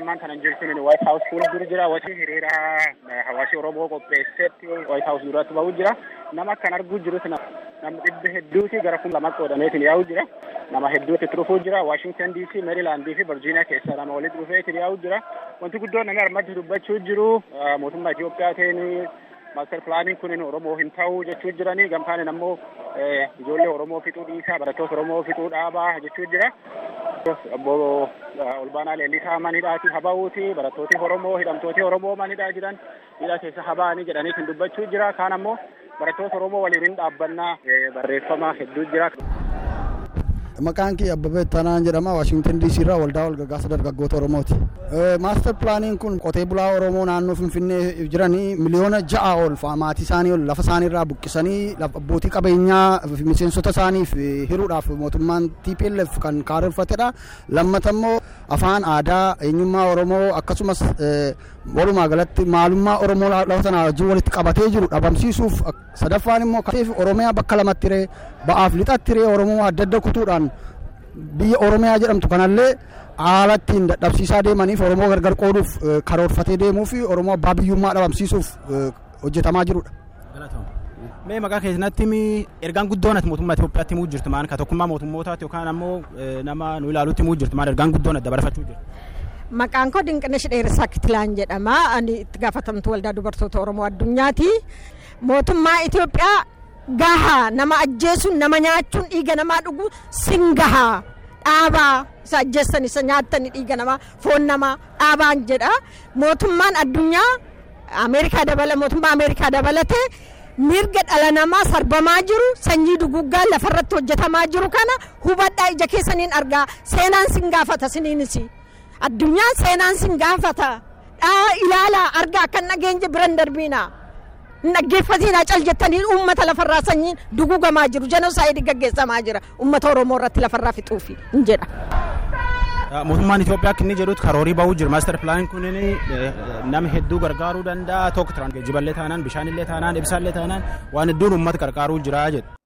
ammaan kana jirtu White House fuuldura jira. Wati hiriira hawaasi Oromoo qopheessetti White House duratti bahuu jira. Nama kan arguu jirus nama dhibba hedduuti gara kuma lama qoodameetiin yaa'u jira. Nama hedduutti dhufuu jira. Washington DC, Maryland fi Virginia keessa nama walitti dhufeetiin yaa'u jira. Wanti guddoon namni armatti dubbachuu jiru mootummaa Itoophiyaatiin maaster pilaaniin kun Oromoo hin ta'u jechuu jiranii gamtaan ammoo ijoollee Oromoo fixuu dhiisaa barattoota Oromoo fixuu dhaabaa jechuu jira. Obbo Olbaanaa Leellisaa manidhaati haba'uuti barattooti Oromoo hidhamtooti Oromoo manidhaa jiran hidha keessa haba'anii jedhanii kan dubbachuu jira. Kaan ammoo barattoota Oromoo waliin hin dhaabbannaa barreeffama hedduu jira. Maqaan kiyya Abbabee Tanaan jedhama. Waashingtan DC irraa waldaa walgargaarsa dargaggoota Oromooti. Maaster pilaaniin kun qotee bulaa Oromoo naannoo Finfinnee jiranii miliyoona ja'a ol maatii isaanii ol lafa isaanii irraa buqqisanii abbootii qabeenyaa miseensota isaaniif hiruudhaaf mootummaan TPLF kan karoorfatedha. Lammata immoo afaan aadaa eenyummaa Oromoo akkasumas walumaa galatti maalummaa Oromoo lafa sanaa wajjin walitti qabatee jiru dhabamsiisuuf sadaffaan immoo Oromiyaa bakka lamatti hiree ba'aaf lixatti hiree Oromoo adda adda kutuudhaan biyya Oromiyaa jedhamtu kanallee haala ittiin dadhabsiisaa deemaniif Oromoo gargar qooduuf karoorfatee deemuu fi Oromoo abbaa biyyummaa dhabamsiisuuf hojjetamaa jirudha. Mee maqaa keessatti ergaan guddoon ati mootummaa Itoophiyaatti himuu jirtu maan ka tokkummaa mootummootaati yookaan ammoo nama nu ilaalutti himuu jirtu maan ergaan guddoon adda barfachuu jirtu. Maqaan koo Dinqinesh Dheerisaa Kitilaan jedhama. Ani itti gaafatamtu waldaa dubartoota Oromoo addunyaati. Mootummaa Itoophiyaa gahaa nama ajjeesuun nama nyaachuun dhiiga namaa dhuguu sin gahaa dhaabaa isa ajjeessan isa nyaattan dhiiga namaa foon namaa dhaabaan jedha. Mootummaan addunyaa Ameerikaa dabala mootummaa Ameerikaa dabalatee mirga dhala namaa sarbamaa jiru sanyii duguggaa lafarratti hojjetamaa jiru kana hubadhaa ija keessaniin argaa seenaan sin gaafata siniinis. addunyaan seenaan sin gaafata dhaa ilaalaa argaa kan nageenye biran darbiina dhaggeeffatiin cal jettanii uummata lafarraa sanyiin dugugamaa jiru jenosaayidii gaggeessamaa jira uummata oromoo irratti lafarraa fixuufi hin jedha. Mootummaan Itoophiyaa akka inni jedhutti karoorii bahuu jira. Maaster pilaaniin kun nama hedduu gargaaruu danda'a. Tokko geejjiballee taanaan, bishaanillee taanaan, ibsaallee taanaan waan hedduun uummata gargaaruu jira jedhu.